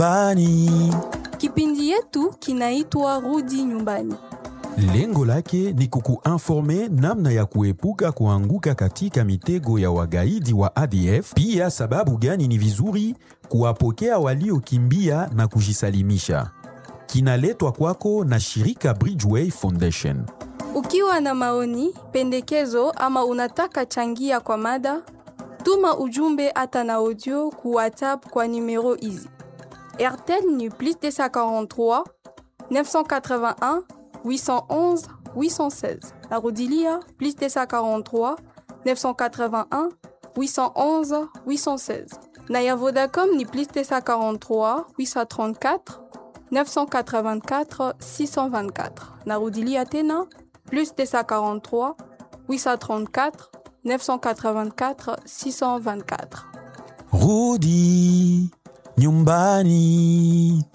nyumbani. Kipindi yetu kinaitwa Rudi Nyumbani. Lengo lake ni kukuinforme namna ya kuepuka kuanguka katika mitego ya wagaidi wa ADF, pia sababu gani ni vizuri kuwapokea waliokimbia na kujisalimisha. Kinaletwa kwako na shirika Bridgeway Foundation. Ukiwa na maoni, pendekezo ama unataka changia kwa mada, tuma ujumbe hata na audio ku WhatsApp kwa numero hizi: RTL ni plus 243 981 811 816. Narudilia plus 243 981 811 816. Na ya Vodacom ni plus 243 834 984 624. Narudilia tena plus 243 834 984 624. Rudi nyumbani,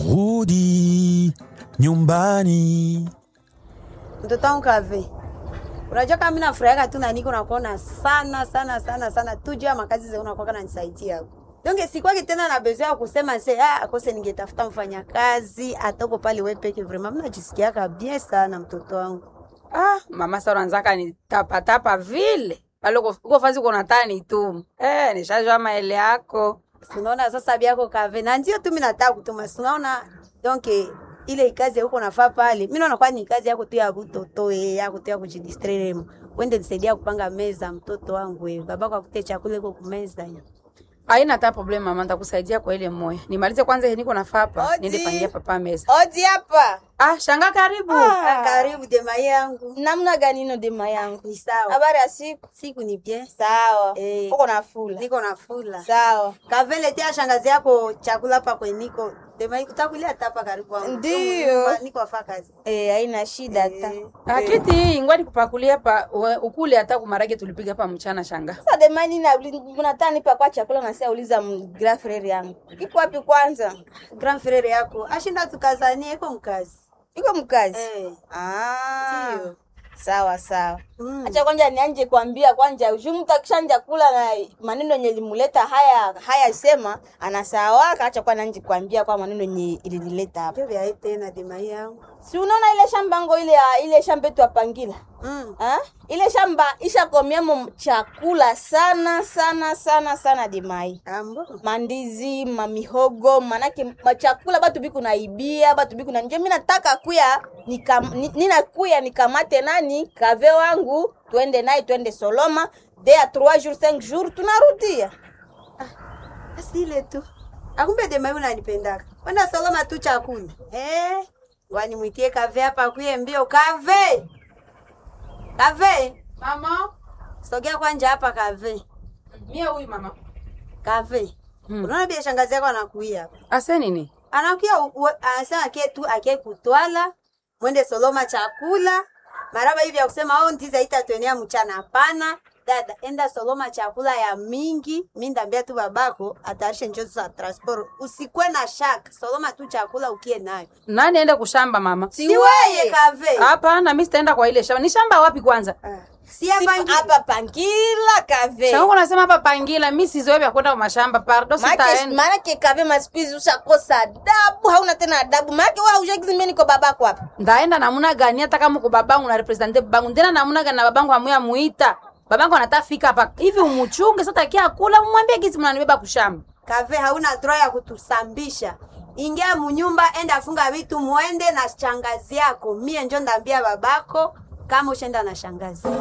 rudi nyumbani. Mtoto wangu Kave, unajua kama mimi nafurahiaka tu na niko nakuona sana sana sana sana tu juu ya makazi zao unakuwa nanisaidia donc sikwaki tena na besoin ya kusema se ah, akose ningetafuta mfanyakazi atoko pale wewe peke. Vraiment mimi najisikiaka bien sana mtoto wangu. Ah, mama sasa unaanzaka ni tapa tapa vile. Pale uko uko fazi uko nataka nitumu. Eh, nishajua maele yako. Unaona sasa biako Kave, na ndio tu mimi nataka kutuma. Si Unaona donc ile kazi huko nafaa pale, mimi naona kwa ni kazi yako tu ya kutoto eh, yako tu ya kujidistraire. Wende nisaidia kupanga meza mtoto wangu wewe. Babako akute chakula iko kumeza. ya. Haina hata problem mama, nitakusaidia kwa ile moya. Nimalize kwanza yenye niko nafaa hapa. Odi. Niende pangia papa meza. Odi hapa. Ah, shanga karibu. Ah, karibu dema yangu. Namna gani ino dema yangu? Ni sawa. Habari ya siku? Siku ni bien. Sawa. Eh. Uko na fula. Niko na fula. Sawa. Kavele tia shangazi yako chakula hapa kwe niko. Dema utakulia hapa karibu wangu. Ndiyo. Niko afa kazi. Eh, haina shida hata. Ah, kiti hii ngwani kupakulia hapa we- ukule hata kumarage tulipiga hapa mchana shanga. Sasa dema nini na unataka nipa kwa chakula na sasa uliza m- grand frère yangu. Iko wapi kwanza? Grand frere yako ashinda tukazanie iko mkazi. Iko mkazi. Eh. Ah. Ndiyo. Sawa sawa. Mm. Acha kwanza nianje kuambia kwanza ushumu takishanja kula na maneno yenye limuleta haya haya sema anasawaka acha kwa nanje kuambia kwa maneno yenye ilileta hapa. Ndio vya tena dema yangu. Si unaona ile shamba ngo ile ya- ile shamba yetu apangila. Mm. Ha? Ile shamba ishakomiamo chakula sana sana sana sana dimai. Ambo. Mandizi, mamihogo, manake machakula batu biku naibia, batu biku na nje. Mimi nataka kuya nikam, ni- nina kuya nikamate nani kave wangu twende naye twende Soloma de ya 3 jours 5 jours tunarudia. Basi ile tu. Akumbe dema yangu unanipendaka. Wenda soloma tu chakula. Eh. Wani mwitie kave hapa kuye mbio kave. Kave. Mama, Sogea kwanja hapa kave. mie huyu mama. Kave. Hmm. Unaona bia shangazi yako anakuia hapa. Ase nini? anakuya u- u- anasema ake tu ake kutwala mwende soloma chakula maraba hivi ya kusema au ndiza itatwenea mchana hapana dada enda soloma chakula ya mingi mi ndambia tu babako atayarishe njozi za transport usikwe na shaka soloma tu chakula ukie nayo Nani aende kushamba mama? si weye kave Hapana, mimi sitaenda kwa ile shamba. Ni shamba wapi kwanza? si hapa Sipa- Hapa pangila kave. Shangu unasema hapa pangila, mimi sizoe vya kwenda kwa mashamba. Pardon, Maana sitaenda. maana kave masikuizi ushakosa adabu, hauna tena adabu. Maana wewe haujagizi mimi niko babako hapa. Ndaenda namuna gani hata kama uko babangu na represente babangu. Ndena namuna gani na babangu amuya muita. Babangu anataka fika hapa. Hivi umuchunge sasa takia kula mumwambie gisi mnanibeba kushamba. kave hauna droit ya kutusambisha ingia munyumba enda funga vitu muende na shangazi yako mie njo ndambia babako kama ushenda na shangazi